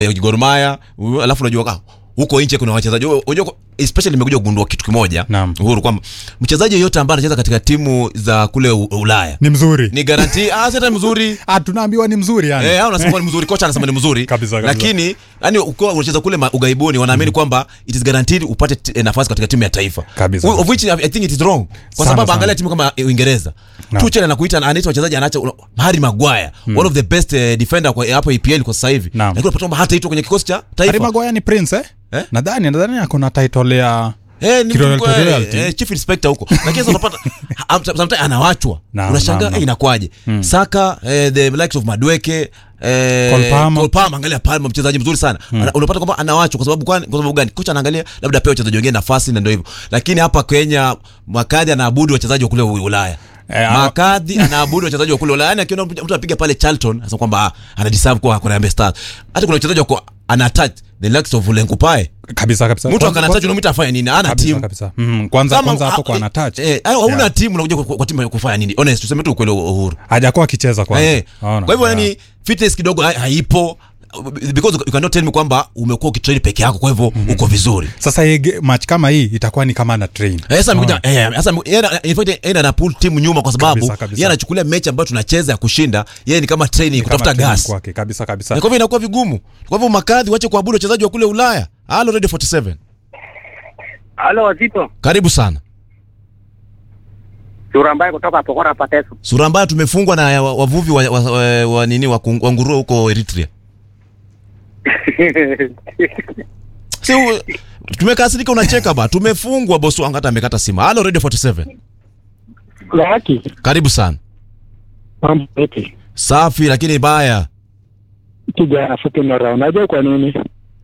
eh, Gor Mahia u- alafu unajua ah, huko nje kuna wachezaji unajua especially nimekuja kugundua kitu kimoja Naam. Uhuru kwamba mchezaji yeyote ambaye anacheza katika timu za kule U- Ulaya ni mzuri ni garanti ah sasa mzuri ah, tunaambiwa ni mzuri yani Eh, hao unasema ni mzuri, kocha anasema ni mzuri. Kabisa, kabisa. Lakini yani ukiwa unacheza kule ma- ugaibuni wanaamini kwamba it is guaranteed upate t- eh, nafasi katika timu ya taifa. Kabisa. Of which I think it is wrong. Kwa Sana, sababu sana. angalia timu kama eh, Uingereza. Naam. Tuchel anakuita anaita wachezaji anaacha una- Harry Maguire, one of the best eh, defender kwa hapo EPL kwa sasa hivi. Naam. Lakini unapata kwamba hata itwa kwenye kikosi cha Harry taifa. Maguire ni prince eh? Eh? nadhani nadhani ako na title ya Eh, ni Kiroyal- mtu kwa- Royalty. eh, chief inspector huko. Lakini sasa unapata ha- sometimes anawachwa. Naam, Unashangaa naam, naam. eh, inakuwaje? Saka eh, the likes of Madweke eh, Cole Palmer. Cole Palmer, angalia Palmer mchezaji mzuri sana. Ana- Unapata kwamba anawachwa kwa sababu kwani kwa sababu gani? Kocha anaangalia labda pia wachezaji wengine nafasi na ndio hivyo. Lakini hapa Kenya Makadhi anaabudu wachezaji wa kule U- Ulaya. Eh, hawa- Makadhi anaabudu wachezaji wa kule Ulaya. Yaani akiona mtu mtu anapiga pale Charlton anasema kwamba ah, ana deserve kuwa kwa Harambee Stars. Hata kuna wachezaji wako ana touch the likes of Lenkupae. kabisa kabisa Mtu Kwanza- akana touch kwanza- unamwita afanye nini? Ana kabisa, timu. kabisa. Mm, kwanza Kama- kwanza hapo ah, kwa eh, ana touch Eh, hayo hauna Yeah. timu unakuja kwa, kwa timu ya kufanya nini? Honest, tuseme tu ukweli uhuru. hajakuwa akicheza kwanza Eh, Naona. kwa hivyo Yeah. yani fitness kidogo ha- haipo because you cannot tell me kwamba umekuwa ukitrain peke yako kwa hivyo uko vizuri. sasa hii ge- match kama hii itakuwa ni kama ana train Eh, Sasa amekuja eh sasa yeye ana- in fact yeye ana pull timu nyuma kwa sababu Kabisa, kabisa. yeye anachukulia mechi ambayo tunacheza ya kushinda, yeye ni kama training Ni kama kutafuta training gas. kwake kabisa kabisa Na Kwa hivyo inakuwa vigumu. Kwa hivyo makadhi wache kuabudu wachezaji wa kule Ulaya. Halo Radio 47. Halo Wazito, Karibu sana. sura ambaye kutoka Pokora Pateso. Sura mbaya tumefungwa na wa- wavuvi wa, wa, wa, wa nini wa, kung- wa nguruwe huko Eritrea. Si u- tumekasirika unacheka ba. Tumefungwa bosi wangu hata amekata simu. Halo Radio 47. Laki, Karibu sana. mambo vipi? Safi lakini baya. Kijana fupi mara, unajua kwa nini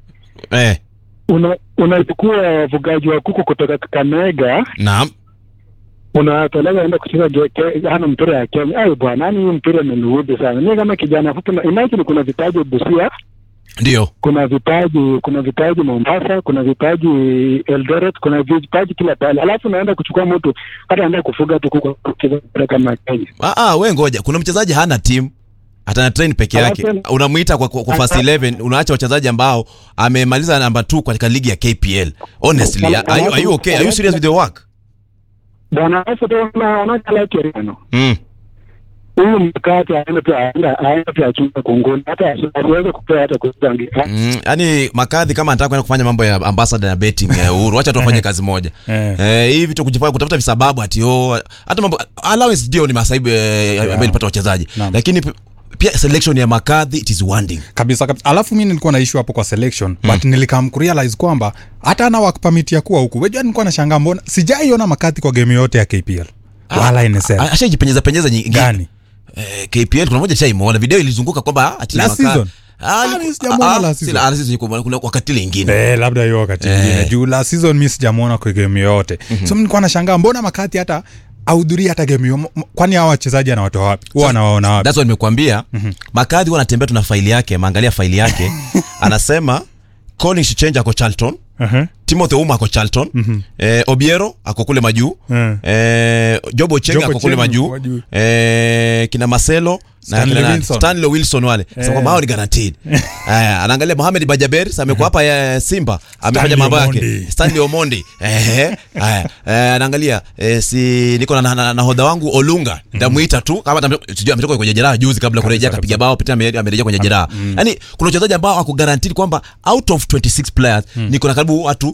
Eh, una unachukua wafugaji wa kuku kutoka Kakamega naam. unawapeleka enda kucheza ge- ke- hana mpira ya Kenya. Ai bwana, yani hii mpira imeniudhi sana. Mimi kama kijana fupi, na- imagine kuna vipaji Busia, Ndio. kuna vipaji kuna vipaji Mombasa, kuna vipaji Eldoret, kuna vipaji kila pale, alafu naenda kuchukua mtu hata anaenda kufuga tu kuku kucheza mpira kama Kenya. Ah ah, wewe ngoja. Kuna mchezaji hana timu. Atana train peke yake. Alafu- Unamuita kwa, kwa, kwa first 11, unaacha wachezaji ambao amemaliza namba 2 katika ligi ya KPL. Honestly, are, are you, are you okay? Are you serious with your work? Bwana alafu tu na wanakalaki reno Mm. huyu mkate aende pia aenda aende pia achunge kunguni hata asi- asiweze kupea hata kuzangia Mm, yani makadhi kama anataka kwenda kufanya mambo ya ambassador na betting ya Uhuru, acha tu afanye kazi moja. Eh. Eh, hivi vitu kujifanya kutafuta visababu ati oh, hata mambo allowance ndio ni masaibu eh, ambayo ilipata wachezaji. Naam. Lakini pi- pia selection ya makadhi it is wanting. kabisa kabisa alafu mi nilikuwa na issue hapo kwa selection but nilikam kurealize kwamba hata ana work permit ya kuwa huku wejua nilikuwa nashangaa mbona sijaiona makati kwa game yote ya KPL wala NSL Ashajipenyeza penyeza nyingi. gani Eh, KPL kuna moja chaimuona video ilizunguka kwamba ati Last Makadhi- season? Ah, Ah, ni- mimi sijamuona ah, last si season. la- last season kuna- kuna wakati ile ingine. Eh, labda hiyo wakati Eh. mwingine juu la season mi sijamwona kwa game yoyote so mi nilikuwa nashangaa mbona makati hata ahudhuria hata game hiyo M- kwani hawa wachezaji anawatoa wapi huwa anawaona wapi That's what nimekuambia. Makadhi huwa anatembea tuna faili yake, maangalia faili yake. Anasema Colin Shichenja ako Charlton. Uh-huh. Timothy Uma ako Charlton. Eh, Obiero ako kule majuu. Mm. Eh, Job Ochenga Job ako kule Ochieng' majuu. majuu. Eh, kina Marcelo na Stanley kina nani? Wilson. Stanley Wilson wale. Sasa kwamba hao ni guaranteed. Haya, anaangalia Mohamed Bajaber, sasa amekuwa hapa ya Simba, amefanya Stanley mambo yake. Omondi. Stanley Omondi. Eh, haya. Eh, anaangalia eh, si niko na, na, na, nahodha wangu Olunga. Ndamuita tu kama atam- sijui ametoka kwenye jeraha juzi kabla kurejea kabisa. kapiga bao pita ame- amerejea kwenye jeraha. Yaani kuna wachezaji ambao wako guaranteed kwamba out of 26 players niko na karibu watu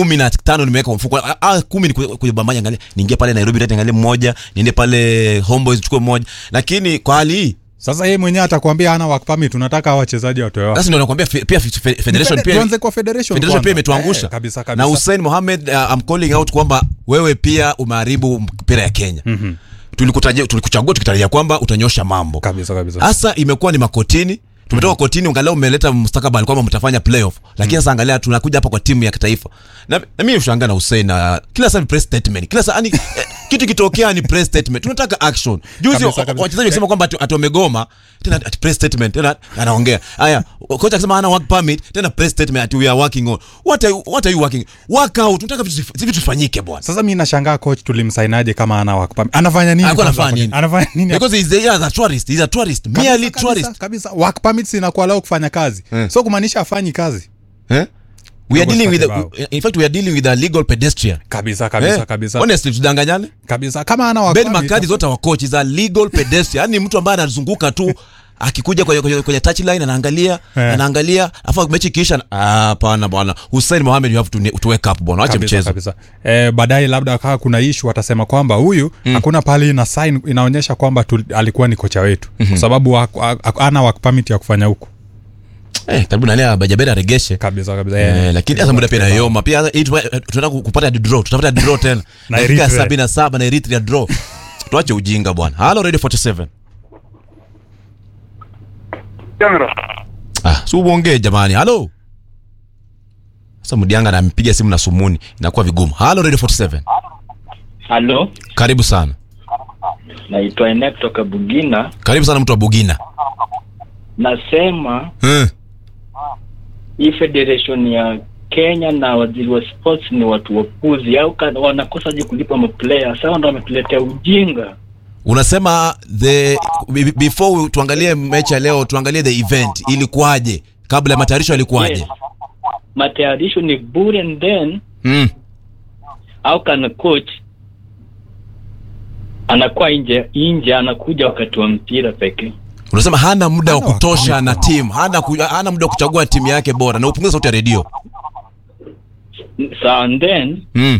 15 nimeweka kwa mfuko. Ah, ah, 10 ni kujibambanya angalia. Niingie pale Nairobi United angalie mmoja, niende pale Homeboys chukue mmoja. Lakini kwa hali hii sasa yeye mwenyewe atakwambia hana work permit unataka hawa wachezaji watoe wapi sasa ndio nakwambia fe- pia fe- fe- federation Fede- pia tuanze kwa federation Federation kwanza. pia imetuangusha Eh, kabisa na kabisa Hussein Mohamed uh, I'm calling out kwamba wewe pia umeharibu mpira ya Kenya mm-hmm. tulikutajia tulikuchagua tukitarajia kwamba utanyosha mambo kabisa kabisa hasa imekuwa ni makotini tumetoka mm-hmm. kotini angalau umeleta mustakabali kwamba mtafanya playoff lakini sasa angalia tunakuja hapa kwa timu ya kitaifa na, na mimi ushangaa na Hussein uh, kila saa ni press statement kila saa yani eh, kitu kitokea ni press statement tunataka action juzi Kabisa, kabisa. wachezaji wakisema kwamba ati ati wamegoma tena ati press statement tena anaongea haya kocha akisema hana work permit tena press statement ati we are working on what are you, what are you working work out tunataka vitu vitu vifanyike bwana sasa mi nashangaa coach tulimsainaje kama ana work permit anafanya nini Alikuwa kwanza anafanya hapo? nini? anafanya nini because he's a, he's a tourist he's a tourist Kabisa, merely kabisa, tourist kabisa work permit permits inakuwa lao kufanya kazi Eh. so kumaanisha afanyi kazi Eh? We are Dogo dealing with Stakebao. a, in fact we are dealing with a legal pedestrian. kabisa kabisa Eh? kabisa Honestly tudanganyane. kabisa kama ana Ben wakati McCarthy zote wa coach is a legal pedestrian. Yaani mtu ambaye anazunguka tu akikuja kwenye, kwenye, kwenye touchline anaangalia Eh. anaangalia afa mechi kisha ah hapana bwana Hussein Mohamed you have to, to wake up bwana acha kabisa, mchezo kabisa. Eh, baadaye labda kaa kuna ishu watasema kwamba huyu hakuna pale ina sign inaonyesha kwamba tu, alikuwa ni kocha wetu kwa sababu haku- haku- hana work permit ya kufanya huku eh karibu na leo Bajabera aregeshe kabisa kabisa Eh, eh, lakini hata muda pia nayoma pia hii tupa- tunataka kupata draw tutapata draw tena Na dakika Eritrea. sabini na saba na Eritrea draw tuache ujinga bwana halo radio 47 ah si uongee jamani halo sasa mdianga anampiga simu na sumuni inakuwa vigumu halo radio 47 Halo, karibu sana naitwa Ene kutoka Bugina. karibu sana mtu wa bugina Nasema eh. hii federation ya Kenya na waziri wa sports ni watu wapuzi, au ka- wanakosaje kulipa maplayer? Sawa, ndo wametuletea ujinga. unasema the be- before tuangalie mechi ya leo tuangalie the event ilikuwaje kabla ya matayarisho yalikuwaje Yes. Matayarisho ni bure, and then mm. au kana coach anakuwa nje nje, anakuja wakati wa mpira pekee. unasema hana muda wa Hana kutosha wakati. na timu hana, ku, hana muda wa kuchagua timu yake bora na upunguza sauti ya redio Sawa, and then mm.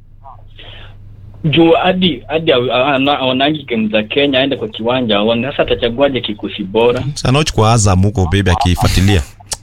juu hadi hadi aonangi game za Kenya aende kwa kiwanja aone. Sasa atachaguaje kikosi bora? sanoch kwa azam huko bebi akifuatilia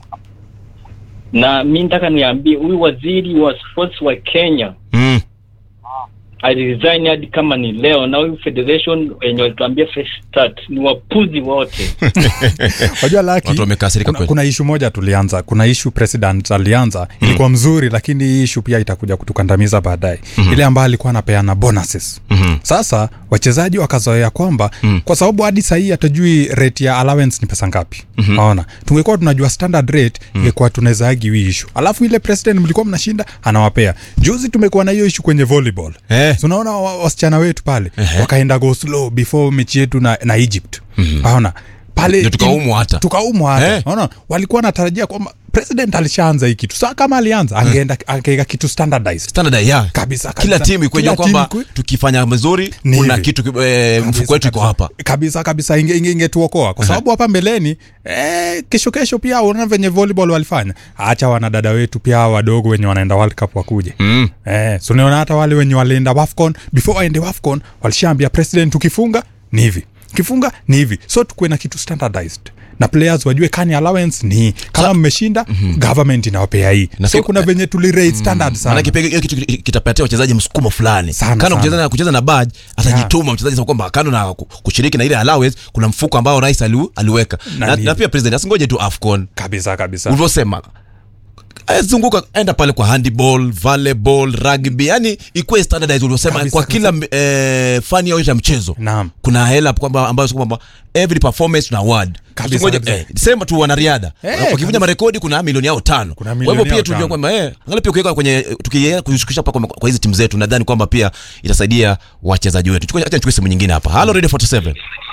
na mi nataka niambie huyu waziri wa sports wa Kenya mm. aliresign hadi kama ni leo, na huyu federation wenye walituambia fresh start ni wapuzi wote. wajua laki Watu wamekasirika kuna, kweli. kuna ishu moja tulianza kuna ishu president alianza ilikuwa mzuri lakini hii ishu pia itakuja kutukandamiza baadaye ile ambayo alikuwa anapeana bonuses Mhm. sasa wachezaji wakazoea kwamba kwa sababu hadi sahii hatujui rate ya allowance ni pesa ngapi naona tungekuwa tunajua standard rate ingekuwa tunawezaagi hii ishu alafu ile president mlikuwa mnashinda anawapea juzi tumekuwa na hiyo ishu kwenye volleyball Eh. So unaona wa- wasichana wetu pale wakaenda go slow before mechi yetu na, na egypt aona pale Ndio tukaumwa hata. tukaumwa hata Eh. Unaona? walikuwa natarajia kwamba president alishaanza hii kitu saa kama alianza angeenda angeweka kitu standardized standard ya Kabisa, kila kabisa. timu ikuja Kila kwamba timu ikue- tukifanya vizuri Ni kuna hivi. kitu eh, mfuko wetu iko hapa kabisa kabisa inge- inge- ingetuokoa kwa sababu hapa mbeleni eh, kesho kesho pia unaona venye volleyball walifanya acha wanadada wetu pia hawa wadogo wenye wanaenda world cup wakuje mm. eh, so unaona hata wale wenye walienda wafcon before waende wafcon walishaambia president tukifunga ni hivi kifunga ni hivi so tukuwe na kitu standardized na players wajue kani allowance ni hii. kama mmeshinda government inawapea hii Na so si- kuna venye tulirate standard sana maanake pia hiyo kitu kitapatia wachezaji msukumo fulani Sana, kana sana. kucheza na kucheza na badge atajituma mchezaji sasa kwamba kando na ku- kushiriki na ile allowance kuna mfuko ambao rais aliu, aliweka Na na, ni- na pia president asingoje tu afcon kabisa kabisa ulivyosema Eh, zunguka enda pale kwa handball volleyball rugby yani ikuwe standardized ulivyosema Kabisa, kwa kila eh, fani yote ya mchezo Naam. kuna hela kwamba ambayo sio kwamba every performance na award Kabisa, Usingoje- kabisa. eh, sema tu wanariadha Eh, wakivunja kabisa. marekodi kuna milioni yao tano Kuna kwa milioni hivyo pia yao tujue tano. kwamba eh angalia pia ukiweka kwenye tukiweka kushukisha hapa kwa, kwa hizi timu zetu nadhani kwamba pia itasaidia wachezaji wetu chukua acha nichukue simu nyingine hapa hello radio 47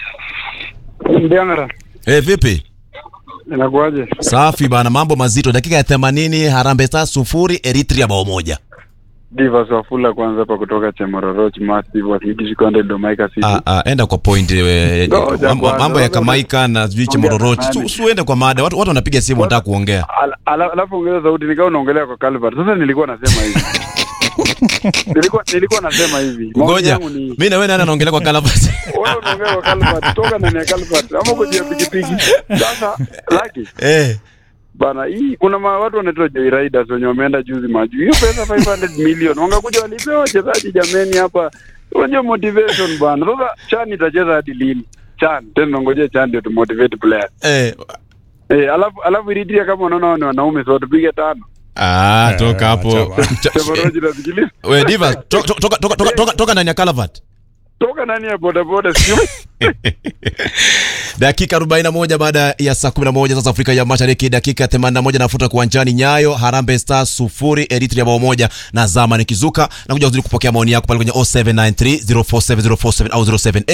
Ndiangara, eh vipi inakuaje? safi bana mambo mazito dakika ya 80 Harambee Stars sufuri Eritrea bao moja Divas Wafula kwanza hapa kutoka Chemororoch Massive wakilikishi Konde Domaika City. Ah, ah, enda kwa point eh, Ngoja mambo, kwanza, mambo ya ngoja. Kamaika na sijui Ongea Chemororoch na su, nani? su ende kwa mada watu, watu wanapiga simu wanataka kuongea Ala- ala- Alafu ongeza sauti nikawa unaongelea kwa Calvert. Sasa nilikuwa nasema hivi. nilikuwa nilikuwa nasema hivi. Maoni ngoja yangu ni mimi na wewe nani anaongelea kwa Calvert wewe unaongea kwa Calvert, toka ndani ya Calvert ama kwa jia pikipiki. Sasa Lucky eh bana, hii kuna ma, watu wanaitwa Joy Riders wenye wameenda juzi majuu. Hiyo pesa 500 million wangakuja walipewa wachezaji jameni hapa. Unajua motivation bana. Sasa Chan itacheza hadi lini? Chan, tena ngojea Chan ndio tu motivate players. eh Eh, alafu alafu Eritrea kama unaona hao ni wanaume so tupige tano. ah Eh, toka hapo acha bana. Cha- Chemoroji nasikiliza. we diva to- to- toka toka toka toka toka ndani ya Calvert toka nani ya bodaboda sio dakika 41 baada ya saa 11 sasa Afrika ya Mashariki, dakika 81 nafuta kuwanjani Nyayo Harambee Stars sufuri Eritrea bao moja na zama nikizuka na kuja kuzidi kupokea maoni yako pale kwenye 0793047047 au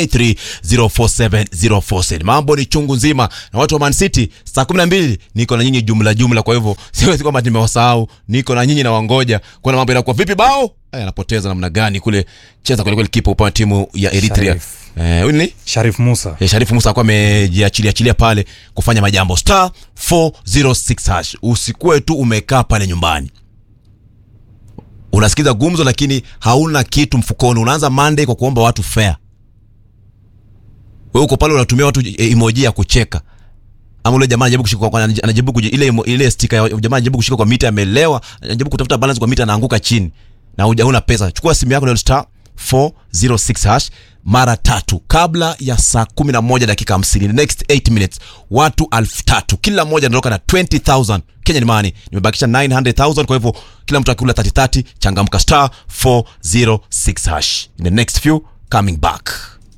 0783047047. Mambo ni chungu nzima na watu wa Man City, saa 12 niko na nyinyi jumla jumla, kwa hivyo siwezi kwamba nimewasahau, niko na nyinyi na wangoja kuona mambo yanakuwa vipi. Bao eh, anapoteza namna gani kule, cheza kweli kweli, kipa upande wa timu ya Eritrea Sharif. eh, huyu ni Sharif Musa Eh, Sharifu Musa akuwa amejiachilia achilia pale kufanya majambo star 406 hash. Usikuwe tu umekaa pale nyumbani unasikiza gumzo, lakini hauna kitu mfukoni. Unaanza Monday kwa kuomba watu fare. Wewe uko pale unatumia watu eh, emoji ya kucheka ama ule jamaa anajaribu kushika kwa anajaribu kuji, ile emo- ile sticker ya jamaa anajaribu kushika kwa mita amelewa, anajaribu kutafuta balance kwa mita anaanguka chini na huja huna pesa. Chukua simu yako na star 406 hash mara tatu kabla ya saa 11 dakika 50, the next 8 minutes, watu elfu tatu kila mmoja anaondoka na 20000 Kenya ni money. Nimebakisha 900000 kwa hivyo kila mtu akikula 30 30, changamka star 406 hash in the next few coming back.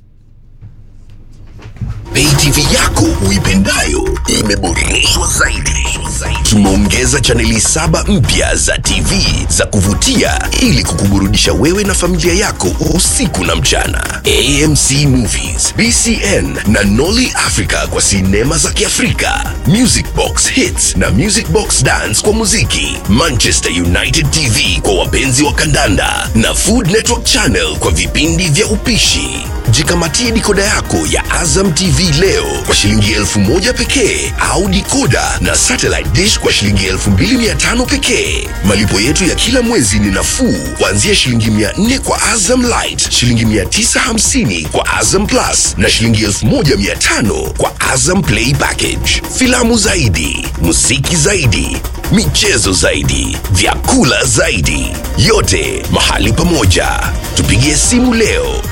Pay TV yako uipendayo imeboreshwa zaidi. Tumeongeza chaneli saba mpya za TV za kuvutia ili kukuburudisha wewe na familia yako usiku na mchana. AMC Movies, BCN na Nolly Africa kwa sinema za Kiafrika, Music Box Hits na Music Box Dance kwa muziki, Manchester United TV kwa wapenzi wa kandanda na Food Network Channel kwa vipindi vya upishi. Jikamatie dikoda yako ya Azam TV leo kwa shilingi elfu moja pekee au dikoda na satellite dish kwa shilingi elfu mbili mia tano pekee. Malipo yetu ya kila mwezi ni nafuu kuanzia shilingi mia nne kwa Azam Light, shilingi mia tisa hamsini kwa Azam Plus na shilingi elfu moja mia tano kwa Azam Play Package. Filamu zaidi, muziki zaidi, michezo zaidi, vyakula zaidi, yote mahali pamoja. Tupigie simu leo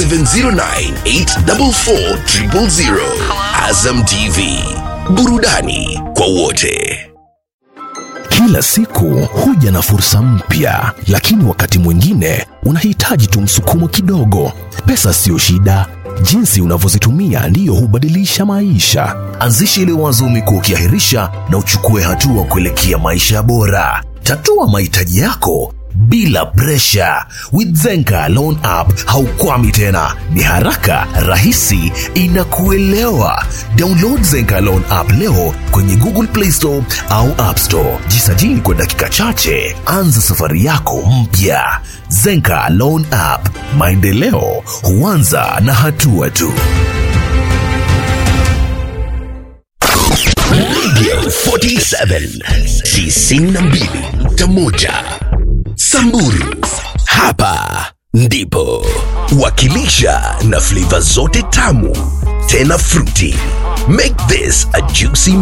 0709844000. Azam TV, burudani kwa wote. Kila siku huja na fursa mpya, lakini wakati mwingine unahitaji tu msukumo kidogo. Pesa siyo shida, jinsi unavyozitumia ndiyo hubadilisha maisha. Anzisha ile wazo umekuwa ukiahirisha na uchukue hatua kuelekea maisha bora. Tatua mahitaji yako bila presha. With Zenka Loan App haukwami tena, ni haraka, rahisi, inakuelewa. Download Zenka Loan App leo kwenye Google Play Store au App Store. Jisajili kwa dakika chache, anza safari yako mpya. Zenka Loan App, maendeleo huanza na hatua tu. Radio 47 92.1 Samburu. Hapa ndipo wakilisha na flavor zote tamu tena fruity. Make this a juicy